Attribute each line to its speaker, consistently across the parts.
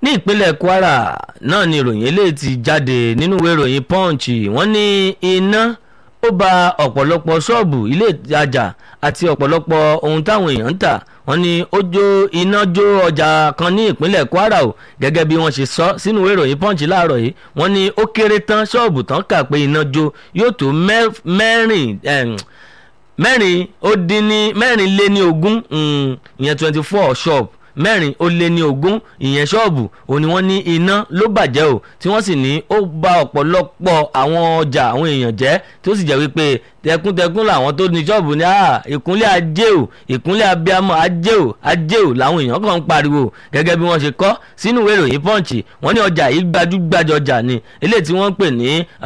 Speaker 1: ní ìpínlẹ̀ kwara náà ni ìròyìn eléyìí ti jáde nínú ìwé ìròyìn punch wọ́n ní iná ó ba ọ̀pọ̀lọpọ̀ ṣọ́ọ̀bù ilé ìtajà àti ọ̀pọ̀lọpọ̀ ohun táwọn èèyàn ń tà wọ́n ní ó jó iná jó ọjà kan ní ìpínlẹ̀ kwara o gẹ́gẹ́ bí wọ́n ṣe sọ sínú ìwé ìròyìn punch láàárọ̀ yìí wọ́n ní ó kéré tán ṣọ́ọ̀bù tán kà pé iná jó yóò tó mẹ́rin mẹ́rin ó dín ní mẹ́rin lé ní ogún ìyẹn twenty four shop mẹ́rin ó lé ní ogún ìyẹn ṣọ́ọ̀bù òní wọ́n ní iná ló bàjẹ́ o tí wọ́n sì ní ó bà ọ̀pọ̀lọpọ̀ àwọn ọjà àwọn èèyàn jẹ́ tó sì jẹ́ wípé tẹkúntẹkún làwọn tó ní ṣọ́ọ̀bù ní ìkúnlẹ̀ ajé o ìkúnlẹ̀ abiyamọ ajé o ajé o làwọn èèyàn kan ń pariwo gẹ́gẹ́ bí wọ́n ṣe kọ́ sínú ìwé ìròyìn punch wọ́n ní ọjà yìí gbajúgbajà ọjà ni eléyìí tí wọ́n ń pè ní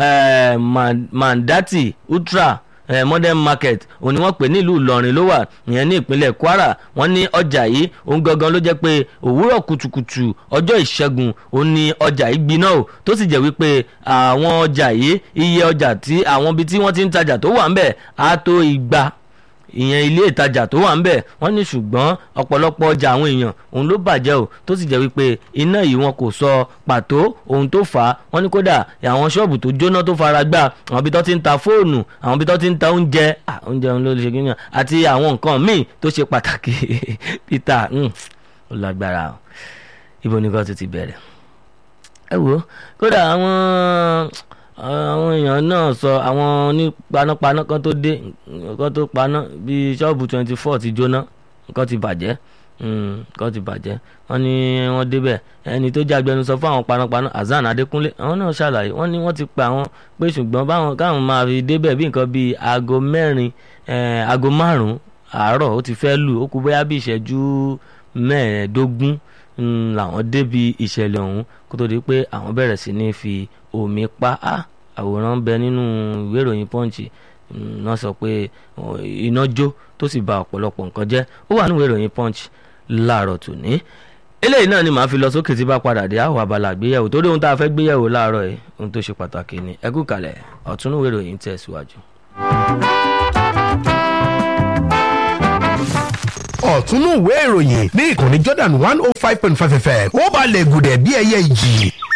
Speaker 1: mandati ultra eh, modern market òní wọ́n pè nílùú ìlọrin ló wà ìyẹn ní ìpínlẹ̀ kwara wọ́n ní ọjà yìí òun gangan ló jẹ́ pé òwúrọ̀ kùtùkùtù ọjọ́ ìṣẹ́gun òun ní ọjà yìí gbiná o tó sì jẹ́ wípé àwọn ọjà yìí iye ọjà tí àwọn ibi tí wọ́n ti ń tajà tó wà ń bẹ̀ á tó igba ìyẹn ilé ìtajà tó wà ń bẹ̀ wọ́n ní ṣùgbọ́n ọ̀pọ̀lọpọ̀ ọjà àwọn èèyàn òun ló bàjẹ́ o tó sì jẹ́ wípé iná yìí wọn kò sọ pàtó ohun tó fà á wọ́n ní kódà àwọn ṣọ́ọ̀bù tó jóná tó fara gbá àwọn ibi tó ti ń ta fóònù àwọn ibi tó ti ń ta oúnjẹ oúnjẹ òun ló ṣe kí nìyàn àti àwọn nǹkan míì tó ṣe pàtàkì peter ó lágbára o ibo ni kò ti ti bẹ̀rẹ̀ ẹ wo kódà àwọn àwọn èèyàn náà sọ àwọn ní panápaná kan tó dé kan tó paná bíi ṣọ́ọ̀bù twenty four ti jóná nǹkan ti bàjẹ́ nǹkan ti bàjẹ́ wọ́n ní wọ́n débẹ̀ ẹni tó jẹ́ agbẹnusọ fún àwọn panápaná Hasan Adékúnlé àwọn náà ṣàlàyé wọ́n ní wọ́n ti pa àwọn pé ṣùgbọ́n báwọn káwọn máa fi débẹ̀ bí nǹkan bíi aago mẹ́rin aago márùn-ún àárọ̀ ó ti fẹ́ lù ó kú bóyá bí ìṣẹ́jú mẹ́ẹ̀ẹ́dógún làwọn débi ìṣẹ̀lẹ̀ ọ̀hún kó tó di pé àwọn bẹ̀rẹ̀ sí ní fi omi pa á àwòrán bẹ nínú ìwé ìròyìn punch náà sọ pé iná jó tó sì ba ọ̀pọ̀lọpọ̀ nǹkan jẹ́ ó wà nínú ìwé ìròyìn punch láàárọ̀ tòní eléyìí náà ni màá fi lọ sókè tí bá padà dé àwọn abala àgbéyẹ̀wò torí ohun tá a fẹ́ gbéyẹ̀wò láàárọ̀ yìí ohun tó ṣe pàtàkì ni ẹ kú kalẹ̀ ọ̀tún ìwé ìròyìn tẹ̀síwájú.
Speaker 2: ọ̀túnú ìwé ìròyìn ní ìkànnì Jordan one oh five point five fm ó balẹ̀ gùdẹ̀ bí ẹyẹ ìjì